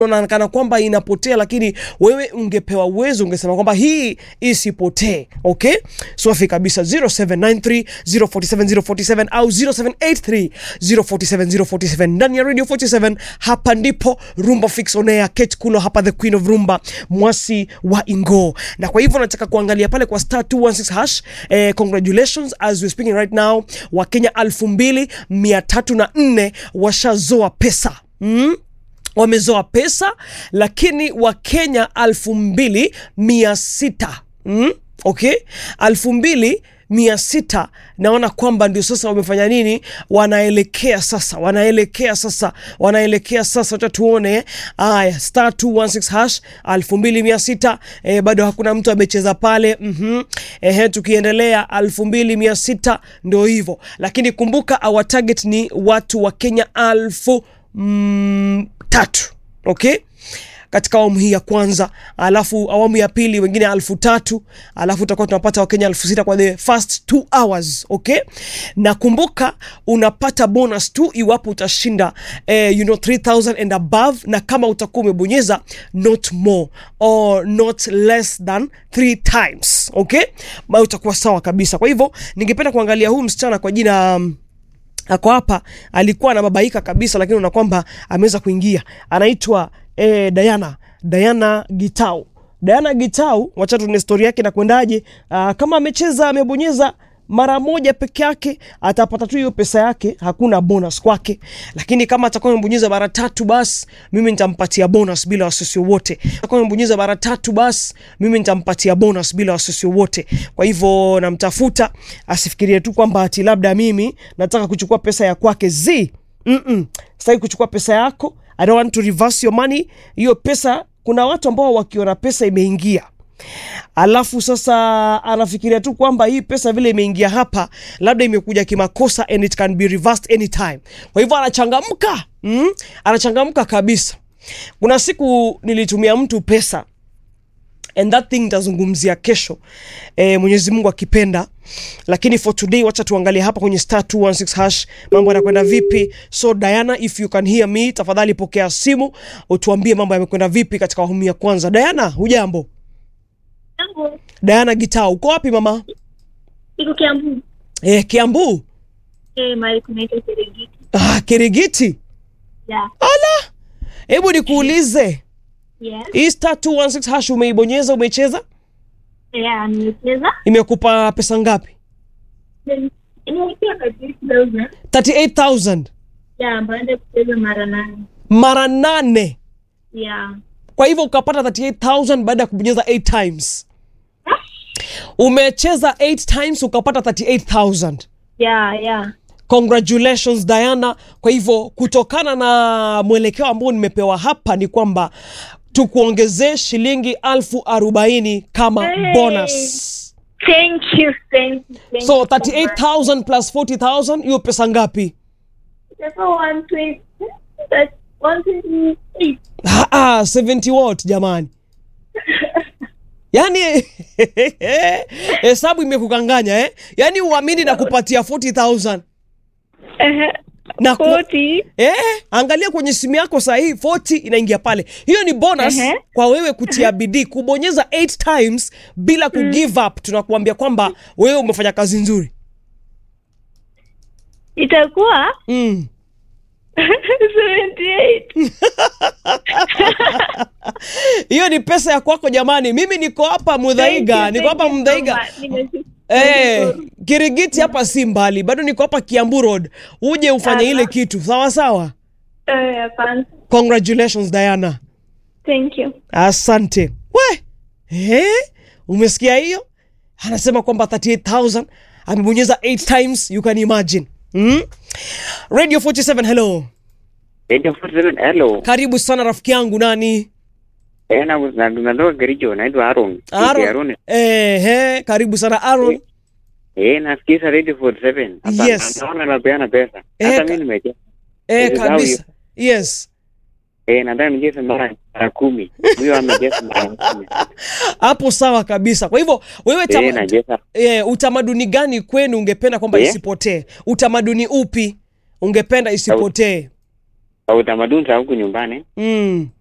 unaonekana kwamba inapotea, lakini wewe ungepewa uwezo ungesema kwamba hii isipotee. Okay, safi kabisa. 0793 047 047 au 0783 047 047 ndani ya Radio 47. Hapa ndipo Rumba Fix on air. Kate Kulo hapa, the queen of rumba, mwasi wa Ingo, na kwa hivyo nataka kuangalia pale kwa star 216 hash. Eh, congratulations as we're speaking right now, Wakenya 2304 washazoa pesa mm? wamezoa pesa lakini wakenya alfu mbili mia sita mm? okay alfu mbili mia sita naona kwamba ndio sasa wamefanya nini wanaelekea sasa wanaelekea sasa wanaelekea sasa wacha tuone aya star 216 hash alfu mbili mia sita eh, bado hakuna mtu amecheza pale mm-hmm. Ehe, tukiendelea alfu mbili mia sita ndio hivyo lakini kumbuka our target ni watu wa kenya alfu mm, tatu okay katika awamu hii ya kwanza alafu awamu ya pili wengine alfu tatu alafu tutakuwa tunapata wakenya alfu sita kwa the first two hours okay na kumbuka unapata bonus tu iwapo utashinda eh, you know 3000 and above na kama utakuwa umebonyeza not more or not less than three times okay ma utakuwa sawa kabisa kwa hivyo ningependa kuangalia huu msichana kwa jina um, ako hapa alikuwa anababaika kabisa lakini una kwamba ameweza kuingia anaitwa eh, Diana Diana Gitau Diana Gitau wacha tuone stori yake na kwendaje uh, kama amecheza amebonyeza mara moja peke yake atapata tu hiyo pesa yake hakuna bonus kwake lakini kama atakuwa amebonyeza mara tatu basi mimi nitampatia bonus bila wasiwasi wowote atakuwa amebonyeza mara tatu basi mimi nitampatia bonus bila wasiwasi wowote kwa hivyo namtafuta asifikirie tu kwamba ati labda mimi nataka kuchukua pesa ya kwake z Mm-mm. sitaki kuchukua pesa yako i don't want to reverse your money hiyo pesa kuna watu ambao wakiona pesa imeingia alafu sasa anafikiria tu kwamba hii pesa vile imeingia hapa labda imekuja kimakosa and it can be reversed anytime kwa hivyo anachangamka mm? anachangamka kabisa kuna siku nilitumia mtu pesa and that thing nitazungumzia kesho e, mwenyezi mungu akipenda lakini for today wacha tuangalie hapa kwenye star 216 hash mambo yanakwenda vipi so diana if you can hear me tafadhali pokea simu utuambie mambo yamekwenda vipi katika awamu ya kwanza diana hujambo Jambo, diana gitaa uko wapi mama iko Kiambu. e, kiambu Eh, mahali kunaitwa Serengeti. ah, kirigiti Yeah. ala hebu nikuulize Yeah. hii star 216 hash umeibonyeza umecheza Yeah, nimecheza. imekupa pesa ngapi Then, inaelekea kwa 3000. 38000 Yeah, baada ya kucheza mara nane. mara nane Yeah. kwa hivyo ukapata 38000 baada ya kubonyeza 8 times umecheza 8 times ukapata 38000 Yeah, yeah. congratulations diana kwa hivyo kutokana na mwelekeo ambao nimepewa hapa ni kwamba tukuongezee shilingi alfu arobaini kama Hey. bonus Thank you, thank you, thank so you much. 38000 plus 40000 hiyo pesa ngapi Sasa 120. That's 128. Ah, ah, 70 what jamani yaani hesabu imekukanganya eh? yaani uamini na kupatia 40000 Ehe. na ku, 40. eh, angalia kwenye simu yako sahii 40 inaingia pale hiyo ni bonus Ehe. kwa wewe kutia bidii kubonyeza 8 times bila ku give up tunakuambia kwamba wewe umefanya kazi nzuri Itakuwa mm. 78. hiyo ni pesa ya kwako jamani mimi niko hapa mudhaiga Thank you, niko hapa thank you so mudhaiga much. Nimeshukuru. Eh, Kirigiti hapa si mbali, bado niko hapa Kiambu Road. Uje ufanye ile Aha. kitu sawa sawa. Eh, asante. Congratulations Diana, Thank you. asante. We eh, umesikia hiyo? Anasema kwamba 38000 amebonyeza 8 times, you can imagine mm? Radio 47 hello, Radio 47 hello. karibu sana rafiki yangu nani? Eh, na na natoka Kericho, naitwa Aaron. Aaron. Aaron. Eh, he, karibu sana Aaron. Eh, nasikiza Radio 47. Hapa Yes. Naona napeana pesa. Eh, Hata ka- mimi nimecheza. Eh, Is that kabisa. Yes. Eh, nataka nicheze mara mara kumi. Huyo amecheza mara kumi. Hapo sawa kabisa. Kwa hivyo wewe Eh, tama, nacheza. e, utamaduni gani kwenu ungependa kwamba Eh? isipotee? Utamaduni upi ungependa isipotee? Kwa utamaduni za huku nyumbani, Mm.